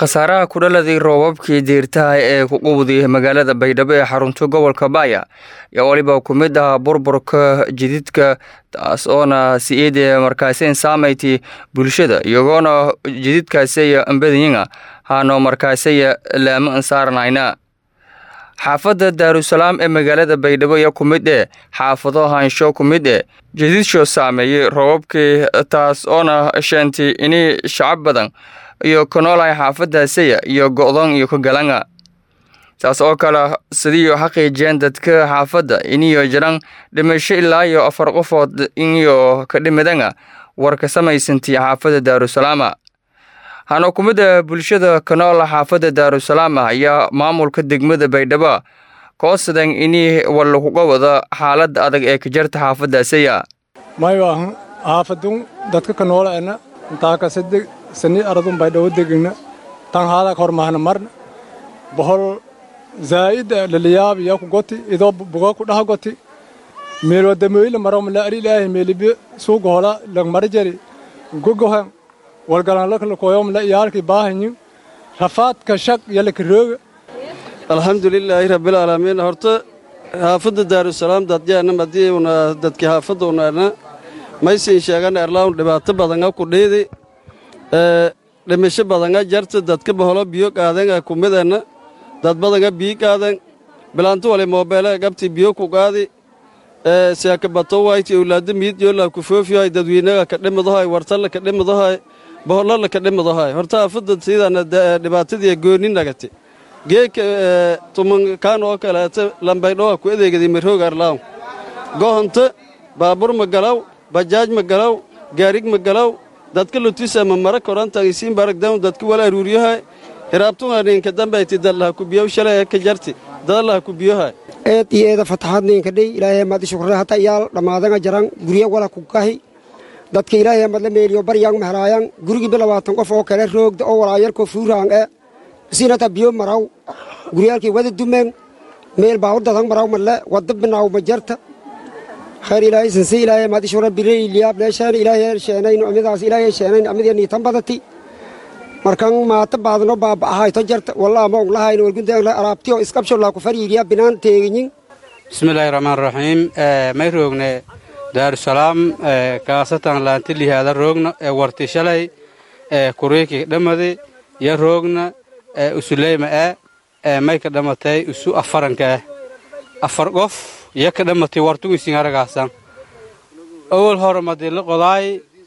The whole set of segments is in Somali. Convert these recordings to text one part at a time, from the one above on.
khasaaraha ku dhaladii roobabkii diirtaha ee ku qubday magaalada baydhabo ee xarunta gobolka baaya ayaa waliba ku mid ah burburka jididka taas oona si-iidee markaasin saameyti bulshada iyagoona jididkaasiya ambadiyinga haano markaasiya laamo ansaarnayna xaafadda daarusalaam ee magaalada baydhabo ayaa ku mid eh xaafado haansho ku mid eh jadiidsho saameeyey roobabkii taas oona sheentay ini shacab badan iyo ka noolahay xaafadaasaya iyo go-doon iyo ka galanga taas oo kale sidiiyo xaqiijiyeen dadka xaafadda iniyo jiran dhimasho ilaa iyo afar qofood iniyo ka dhimidanga war ka samaysantii xaafadda daarusalaama hano ku mid a bulshada ka nool xaafadda daarusalaama ayaa maamulka degmada baydhabo koosadan ini wallakuga wada xaaladda adag ee ka jarta xaafadaasaya maywaahan xaafadun dadka ka nooleena intaakasade sani aradun baydhabo degegna tan haadak hormahna marna bohol zaa'ida laliyaab iya ku goti idoo buga ku dhaha goti meelwadamoyla maromla ari ilaahi meelibi suugohola langmarjari gogohan walgalanlaklakoyomla iyaalki baahanyin rafaadka shaq yalakarooga alxamdulilaahi rabbilcaalamiin horta xaafadda daarusalaam dadyaana madiuna dadki xaafadda unaana maysin sheegana erlawn dhibaato badanga ku dhiidi dhimisho badanga jarta dadka baholo biyo qaadenga kumidana dad badanga bii qaaden bilaantu wale moobeele gabti biyo ku qaadi seeka bato wayti owlaada miidyola ku foofiyahay dadweynaga ka dhimidahay wartalla ka dhimidahay bohollala ka dhimidahay horta xaafadda siidana dhibaatadii gooni nagati geeka tumankaan oo kaleeta lambaydhoa ku adeegaday marooga arlaaw gohonta baabur ma galaw bajaaj ma galaw gaarig ma galaw dadka lutisa ma mara korantan isiin baragdawn dadka wala aruuriyahay hiraabtunganinka dambayti dallaha ku biyow shalay ka jarti dadallaha ku biyohay eed iyo eeda fataxaadninka dhey ilaahay maadi shukre hata iyaal dhammaadanga jaran gurya wala ku kahi dadka ilaahay madla meeliyo baryang mahraayan gurigiiba labaatan qof oo kale roogda oo walaayarko fuuraang e siinata biyo maraw guryaalkii wada dumeen meel baawur dadang maraw malle wadda binaaw ma jarta khayr ilaahay sanse ilaahay maadi shukre birey liyaab leeshaan ilaahay sheenayn amidaas ilaahay sheenayn amidiya niitan badati markan maata baadno baaba'ahayto jarta wallaa ma onglahayn wargundaang araabtiyo iskabshollaa ku fariiriya binaan teeginyin bismillaahi raxmaan raxiim may roogne daarusalaam kaasatan laanti lihaada roogna ee warti shalay ee kuriiki dhammadi ya roogna ee usuleyma ee may ka dhammatay usu afaranka ah afar qof ya ka dhammatay wartugisin aragaasan awal hore madila qodaay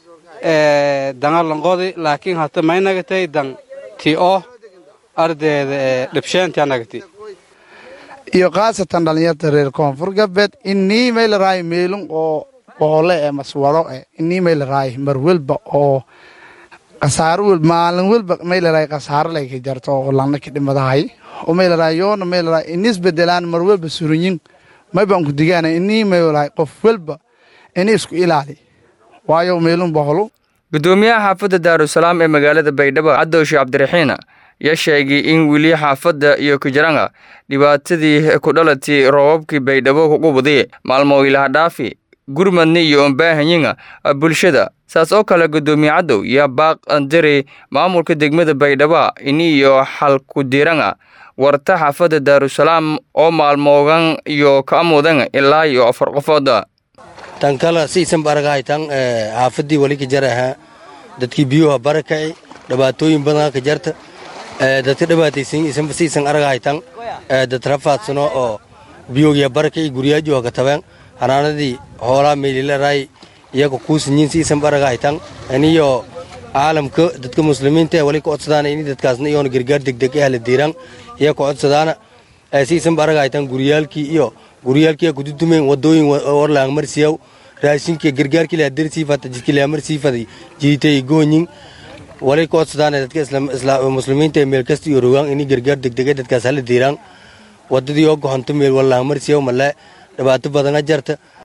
dangalanqodi laakiin hata may nagatay dan ti o ardeeda ee dhibsheenta nagati iyo khaasatan dhallinyarta reer koonfur galbeed innii may la raayo meelun oo boole ee maswaro e innii may la raayo mar welba oo khasaaro wel maalin welba may la raayo khasaaro lay ka jarto oo lanna ka dhimadahay oo may la raayo yoona may la raayo innis bedelaan mar welba surinyin may baan ku digaana innii may la qof welba ini isku ilaali waayo meelun boholu gudoomiyaha xaafadda daarusalaam ee magaalada baydhabo cadowshi cabdiraxiina ayaa sheegay in weli xaafadda iyo kujiranga dhibaatadii ku dhalatay roobabkii baydhabo ku qubday maalmo ilaha dhaafi gurmadni iyo ombaahanyiga bulshada saas oo kale gudoomiye cadow yaa baaq andari maamulka degmada baydhabo ini iyo xalkudiranga warta xaafadda daarusalaam oo maalmoogan iyo ka amudan ilaa iyo afar qofooda tan kale siisan baragahaytan xaafaddii wali ka jaraha dadkii biyuha barakaci dhibaatooyin badan ka jarta dadka dhibaataysan siisan aragahaytan dad rafaadsano oo biyogya barakaci guryaajuha ka tabeen hanaanadii hoolaa meylilaraay iyaga kuusinyin siisan baragahaytan aniyo caalamka dadka muslimiinta wali ka codsadaana ini dadkaasna iyoona gargaar degdeg ah la diiran iya ka codsadaana siisan baragahaytan guryaalkii iyo guryaalkii kududumeen wadooyin warlaang marsiyaw raashinka gargaarkii la darsiifata jidkii la marsiifada jiitay goonyin walay ka codsadaana dadka muslimiinta ee meel kasta iyo rogaan ini gargaar degdega dadkaas hala diiraan wadadii oo goxonto meel warlaang marsiyaw male dhibaato badana jarta